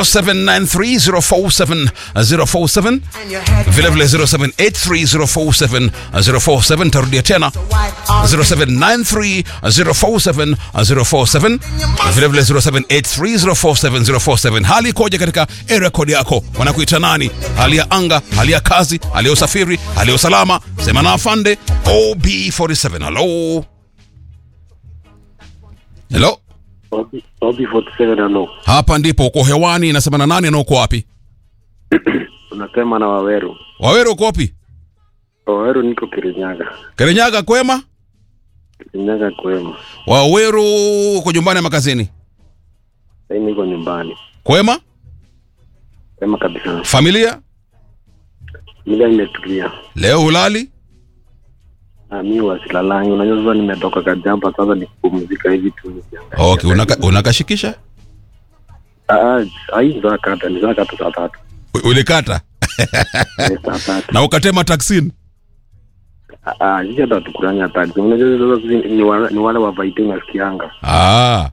0793047047 vilevile 0783047047 tarudia tena 0793047047 vilevile 0783047047 hali ikoje katika area code yako wanakuita nani hali ya anga hali ya kazi hali ya usafiri hali ya usalama sema na afande ob47 halo helo Obi 47 ano. hapa ndipo uko hewani nasema na nani na uko wapi Unasema na Waweru. waweru uko wapi Waweru niko Kirinyaga. kirinyaga kwema Kirinyaga kwema. waweru uko nyumbani ama kazini Sasa niko nyumbani. kwema Kwema kabisa. familia Mila nimetulia. leo hulali Ah, mimi wasilalangi. Unajua sasa nimetoka kajamba sasa ni kupumzika hivi tu nikiangalia. okay unaka, unakashikisha Ah, ah, hii za kata ni za kata saa tatu. U- ulikata Eh, saa tatu. na ukatema taksin Ah, ah, sisi hata tukuranya taxi. Unajua sasa sisi ni wale ni wale wa Vaiti nasikianga. ah.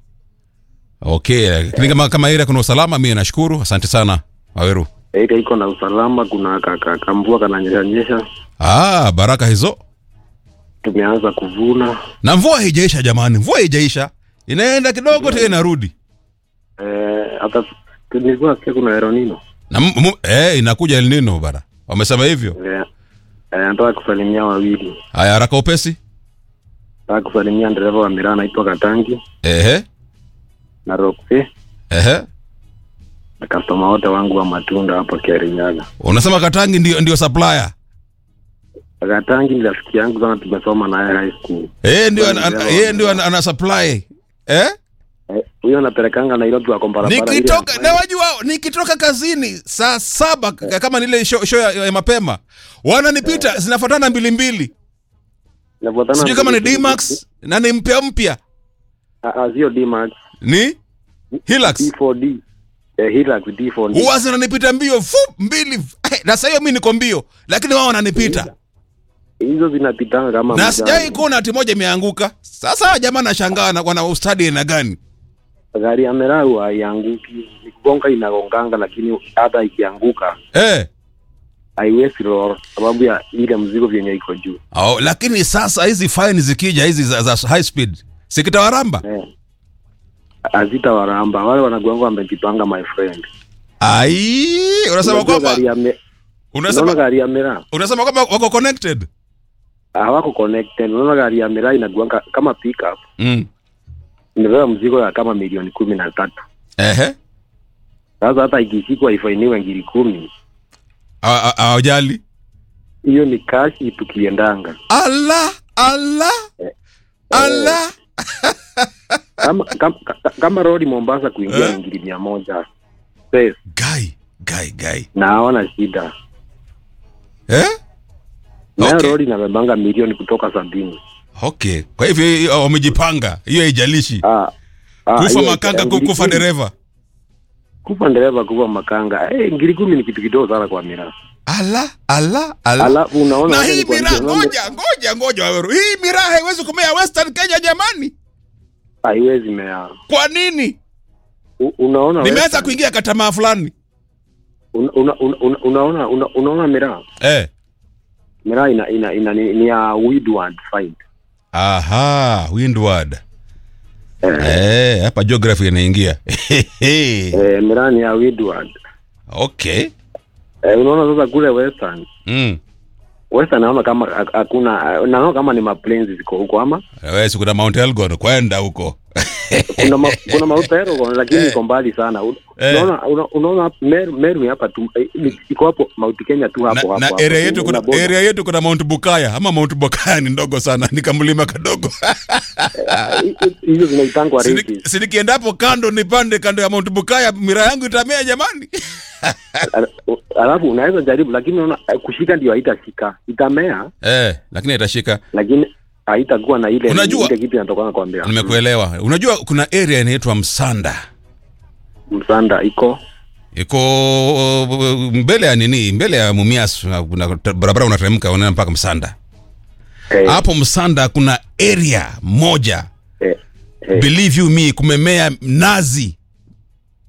okay lakini kama, kama area kuna usalama mimi nashukuru asante sana waweru Ile iko na usalama, kuna kaka kambua kananyesha nyesha. ah, baraka hizo Tumeanza kuvuna. na mvua haijaisha jamani mvua haijaisha inaenda kidogo tena inarudi Eh, hata nilikuwa nasikia kuna Eronino. na m- m- eh, inakuja El Nino bara wamesema hivyo Eh, eh, nataka kusalimia wawili. haya haraka upesi Nataka kusalimia dereva wa miraa anaitwa Katangi ehe na Roxy ehe na customer wote wangu wa matunda hapa Kirinyaga. unasema katangi ndio, ndio supplier Katangi ni rafiki yangu sana, tumesoma naye high school. yeye ndio Bwana ana- dereva yeye wa ndio miraa. ana, ana supply eh Eh, Huyo anapelekanga Nairobi wako barabara ile nikitoka ya- na wajua nikitoka kazini saa saba k- kama nile show, show ya, ya mapema wananipita zinafuatana mbili mbili inafuatana sijui na- kama ni Dmax na ni mpya mpya Ah, ah, sio D-Max, ni Hilux D4D. Eh, Hilux D4D. huwa zinanipita mbio fu mbili eh, na sasa hiyo mimi niko mbio lakini wao wananipita Hizo zinapitanga kama na mjani. sijai kuona ati moja imeanguka sasa jamaa nashangaa na wana ustadi aina gani Gari ya Merau haianguki, ni kugonga inagonganga, lakini hata ikianguka eh haiwezi roll sababu ya ile mzigo vyenye iko juu. oh, lakini sasa hizi fine zikija hizi za, za high speed sikitawaramba Eh. Hazita waramba wale wanagonga wamejipanga, my friend. ai unasema Unajua kwamba gari ya me- unaona unasema gari ya Merau unasema kwamba wako connected hawako connected. Unaona gari ya Merau inagonga kama pickup, mm. imebeba mzigo ya kama milioni kumi na tatu. ehe Sasa hata ikishikwa ifainiwe ngiri kumi, A- a- hawajali hiyo ni kashi tukiendanga. ala ala ala Kama kama, kama rodi Mombasa kuingia Eh? ni ngiri mia moja Pesa, gai gai gai na hawana shida eh nayo Okay. rodi inabebanga milioni kutoka sabini. okay kwa hivyo hiyo wamejipanga hiyo haijalishi Ah, ah, kufa hiyo- makanga ngiri kufa kumi- dereva kufa dereva kufa makanga eh, ngiri kumi ni kitu kidogo sana kwa miraa. ala ala ala Alafu unaona na wacha hii nikwambie, miraa unaona- ngoja ngoja ngoja waweru hii miraa haiwezi kumea western kenya jamani haiwezi mea. kwa nini U- Unaona nimeanza Western, kuingia katamaa fulani una- una- una- una- unaona una- unaona miraa eh miraa ina, ina, ina, ni, ni ya Woodward fight aha windward eh, eh hapa geography inaingia eh, miraa ni ya Woodward okay eh, unaona sasa kule Western mm. Western naona kama ha- hakuna naona kama ni maplains ziko huko ama wewe si kuna mount elgon kwenda huko kuna ma, kuna mautero lakini iko mbali sana Un- Eh. unaona una- unaona Meru, Meru ni hapa tu eh, ni- iko hapo Mount Kenya tu hapo na, hapo na hapo. area yetu kuna Una border. area yetu kuna mount bukaya ama mount bukaya ni ndogo sana ni kamlima kadogo Hi- hi- hizo zinaitangwa Si ni- ranges si nikienda hapo kando nipande kando ya mount bukaya mira yangu itamea jamani Ala- alafu unaweza jaribu lakini unaona eh, kushika ndio haitashika itamea eh lakini itashika lakini haitakuwa na ile Unajua- ile kitu inatokana kwa mbea nimekuelewa unajua kuna area inaitwa msanda msanda iko iko uh, mbele ya nini mbele ya mumias uh, kuna barabara unateremka unaenda mpaka msanda eh, hapo msanda kuna area moja eh, eh, believe you me kumemea nazi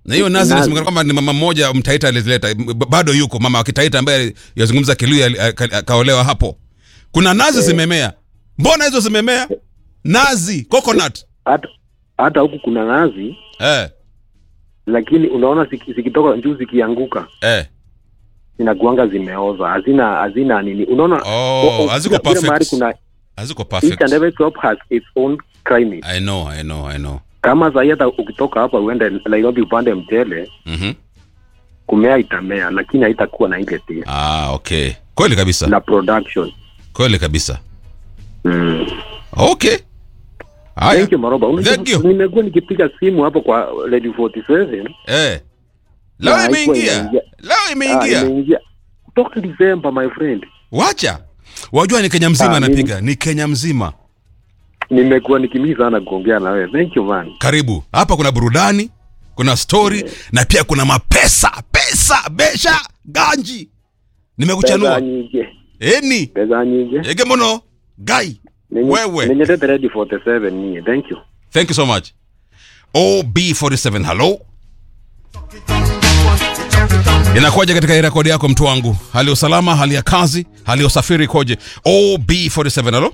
na hiyo nazi Nazi. inasemekana kwamba ni mama mmoja mtaita alizileta b- bado yuko mama wa kitaita ambaye yazungumza kiluya ali- aka- akaolewa hapo kuna nazi zimemea mbona hizo zimemea nazi coconut hata hata huku kuna nazi eh, lakini unaona ziki- zikitoka juu zikianguka eh. zinakuanga zimeoza hazina hazina nini unaona Oh, o- o- haziko kila- kila mahali perfect. kuna haziko each and perfect every crop has its own climate i know i know i know kama sahi hata ukitoka hapa uende Nairobi upande mchele mhm kumea itamea lakini haitakuwa na ile taste ah okay kweli kabisa na production kweli kabisa mm. okay haya Thank you Maroba. Unajua, Thank you. Nimekuwa nikipiga simu hapo kwa Radio 47. eh leo Na haikuwa imeingia inaingia. leo Ah, imeingia imeingia. Kutoka December my friend. wacha wajua ni kenya mzima Ah, anapiga ni kenya mzima Nimekuwa nikimii sana kuongea na wewe. Thank you man. karibu hapa kuna burudani kuna story na pia kuna mapesa pesa besha ganji Pesa nimekuchanua nyingi. eni Pesa nyingi. ege mono gai Nenye- wewe. Nenye tete Radio 47 nie. Thank you. thank you so much ob47 hello inakuwaje katika hii rekodi yako mtu wangu hali ya usalama hali ya kazi hali ya usafiri ikoje ob47 hello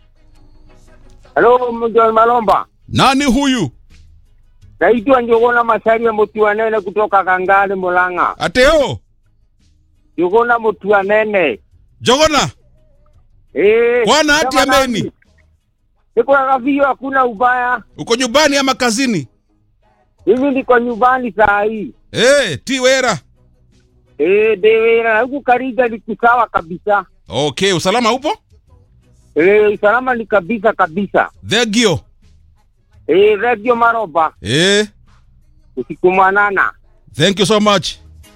Halo Mjon Malomba, nani huyu naitwa Njogona Masaria Mutua Nene kutoka Kangale Mulang'a. ateo Njogona Mutua Nene. jogona Eh, Bwana hati kama ameni. nani? Niko kavio, hakuna ubaya. uko nyumbani ama kazini Hivi niko nyumbani saa hii. hey, tiwera Eh, dewera na huku Kariga ni kusawa kabisa. okay usalama upo Eh, usalama ni kabisa kabisa. thegio Eh, Radio Maroba, hey, usiku mwanana. thank you so much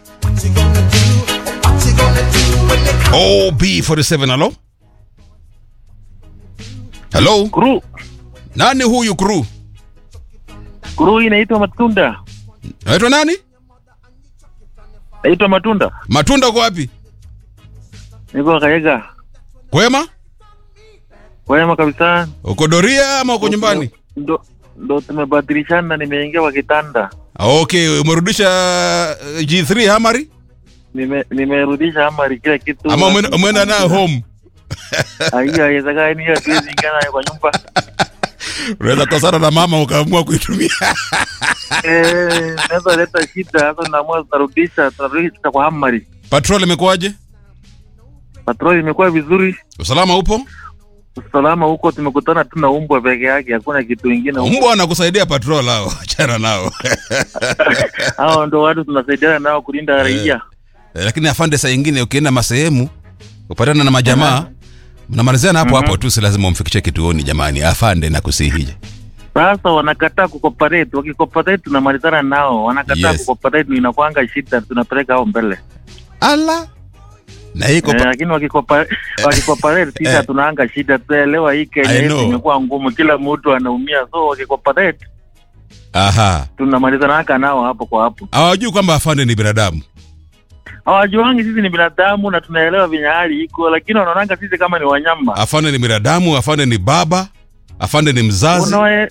ob47 hello hello Kuru, nani huyu kru kuru hii inaitwa matunda, naitwa nani naitwa matunda. matunda uko wapi Niko Kayega, kwema kwema kabisa. uko doria ama uko nyumbani Ndo, ndo tumebadilishana, nimeingia kwa kitanda, okay umerudisha uh, g3 hamari nime nimerudisha amari kila kitu. ama umeenda- umeenda nayo home Hiyo haiwezekani, hiyo hatuwezi ingia nayo kwa nyumba. unaweza kosana na mama ukaamua kuitumia Eh, naweza leta shida. Sasa tunaamua tunarudisha, tunarudisha kwa amari. patrol imekuwaje Patroli imekuwa vizuri, usalama upo usalama huko. Tumekutana tu na umbwa peke yake, hakuna kitu ingine. huko. mbwa anakusaidia patrol hao achana nao Hao ndo watu tunasaidiana nao kulinda raia. Eh, lakini afande saa ingine ukienda masehemu upatana na majamaa mnamaliziana hapo hapo tu si lazima umfikishe kituoni jamani afande na kusihije Sasa wanakataa kucooperate, wakicooperate tunamalizana nao, wanakataa Yes. kucooperate, ndio inakuanga shida, tunapeleka hao mbele ala na hii eh, kopa- lakini wakikopa- wakicooperate sisi Eh. tunaanga shida, tuelewa hii Kenya I yetu know. imekuwa ngumu, kila mtu anaumia, so wakicooperate aha tunamalizanaka nao hapo kwa hapo. hawajui kwamba afande ni binadamu Hawajuangi sisi ni binadamu na tunaelewa venye hali iko, lakini wanaonanga sisi kama ni wanyama. afande ni binadamu afande ni baba afande ni mzazi Unawe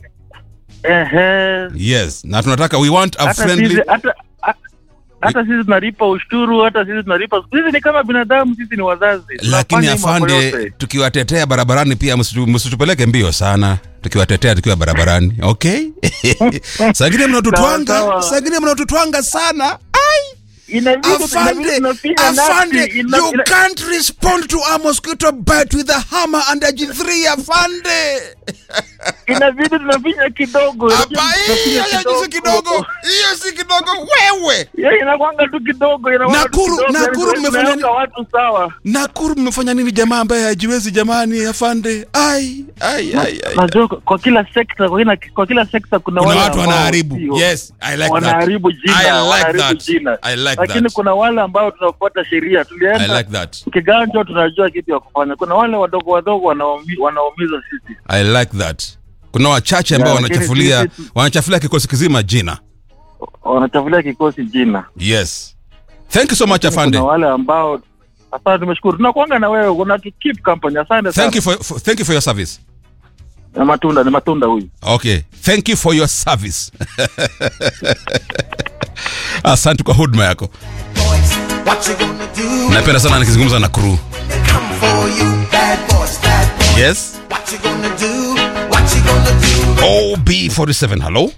ehe, yes na tunataka we want a hata friendly sisi hata ha- hata sisi tunalipa ushuru, hata sisi tunalipa. Sisi ni kama binadamu, sisi ni wazazi. lakini Tunafanya mambo afande yote. tukiwatetea barabarani pia msitu- msitupeleke mbio sana tukiwatetea tukiwa barabarani okay sangine mnatutwanga Sawa, sawa. sangine mnatutwanga sana Inabidi inabidi afande tunapiga afande nafsi, ina- you ina- can't respond to a mosquito bite with a hammer and a g3 afande inabidi tunapiga kidogo. hapa inabidi hiyo tunapiga hiyo si kidogo hiyo si kidogo wewe Hiyo inakwanga tu kidogo, inakwanga tu Nakuru- kidogo, Nakuru yani mmefanya tunaweka nini? watu sawa. nakuru mmefanya nini jamaa ambaye hajiwezi jamani afande ai ai ai, ai. Najua kwa- kwa kila sekta, kwa kila kwa kila sekta kuna, kuna wale watu ambao wanaharibu sio. yes i like that wanaharibu jina, I like wanaharibu that. jina. I like Lakini that. kuna wale ambao tunafuata sheria. i Tulienda like that kiganjo, tunajua kitu ya kufanya. Kuna wale wadogo wadogo wanaumi- wanaumiza sisi. i like that kuna wachache ambao Yeah, lakini wanachafulia sisi- wanachafulia kikosi kizima jina wanachafulia kikosi jina. yes thank you so much afande Kuna wale ambao asante, tumeshukuru. Tunakuanga na wewe, una to keep company. Asante thank you sana. for, for thank you for your service Ni matunda, ni matunda huyu. okay thank you for your service asante kwa huduma yako boys. What you gonna do? napenda sana nikizungumza na crew They come for you, bad boys, bad boys. yes What you gonna do? What you gonna do? ob47 hello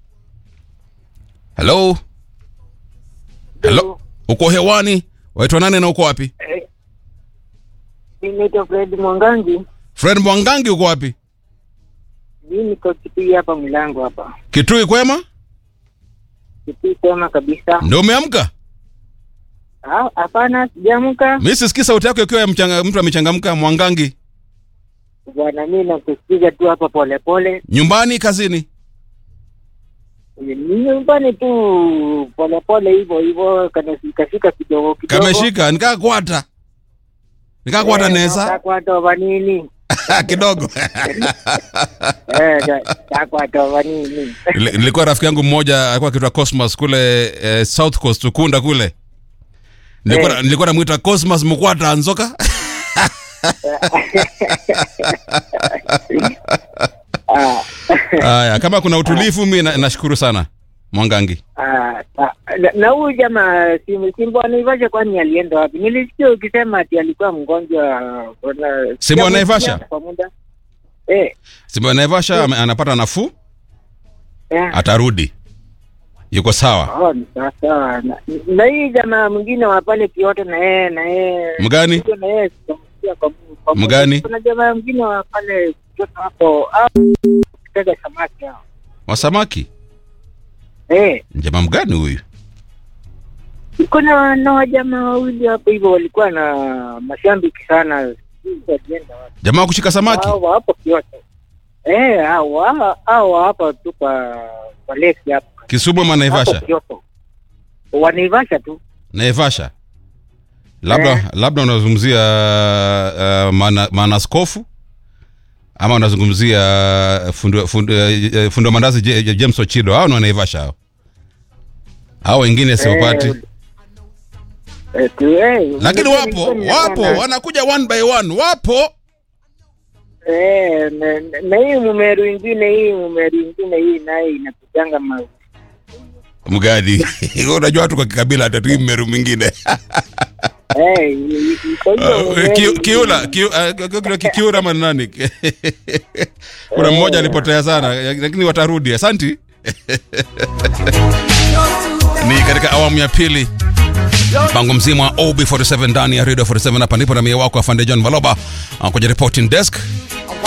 hello hello uko hewani waitwa nane na uko wapi Mimi naitwa Fred Mwangangi. fred mwangangi uko wapi Mimi niko Kitui hapa Mlango hapa. kitui kwema Kitui sema kabisa. ndio umeamka Ah, Hapana, sijaamka mi sisikii sauti yako ikiwa ya mchanga, mtu amechangamka mwangangi bwana, mimi nakusikiza tu hapa polepole, nyumbani kazini Ni nyumbani tu polepole hivyo hivyo, kanashikashika kidogo kidogo. kameshika nikaa kwata nikaa kwata Eh, neza takwatova nini? kidogo Eh, ta- takwatova nini? Nili- nilikuwa rafiki yangu mmoja alikuwa akitwa cosmos kule eh, south coast ukunda kule nilikuwa Eh. nilikuwa namwita cosmos mkwata anzoka Ah, haya kama kuna utulivu mi na- nashukuru sana mwangangi ah, ah, na- na huyu jamaa Sim- Simbo Naivasha kwani alienda wapi? Nilisikia ukisema ati alikuwa mgonjwa. kuna- Simbo wa Naivasha? Kwa muda eh, simba naivasha ame- anapata nafuu eh. atarudi yuko sawa Oh, ni sawa sawa. Na- na hii jamaa mwingine wa pale Kioto na yeye na yeye mgani Ndio na yeye sitamsikia kwa mu- kwa mu- Mgani? Kuna jamaa mwingine wa pale Kioto hapo au kitega samaki hao. wasamaki Eh, njama mgani huyu kuna na wajamaa wawili hapo hivyo walikuwa na mashambiki sana. Sijui walienda wapi. jamaa wa kushika samaki Hao wa hapo Kioto. Eh, hao hao- hao hapa tu kwa kwa lake hapo. kisumu ama Hapo naivasha Kioto. Wanaivasha tu. naivasha labda Eh. labda unazungumzia uh, mana, manaskofu ama unazungumzia fundo, fundo, uh, fundo mandazi J- J- james ochido hao ni wanaivasha hao hao wengine siupati Eh, eh, tu- eh, lakini unajua wapo nilikuwa wapo ninaona- wanakuja one by one wapo Eh, na, na- na hii mumeru ingine hii mumeru ingine hii naye inakujanga ma mgadi unajua watu kwa kikabila hatatu mmeru mwingine eh, i- i- kwa hiyo Uh, mumeru Ki- ingine- kiula Kiu- uh, kuna kikiura ama ni nani kuna mmoja alipotea sana lakini watarudi asanti ni katika awamu ya pili mpango mzima wa ob47 ndani ya radio 47 hapa ndipo na mie wako afande john maloba uh, kwenye reporting desk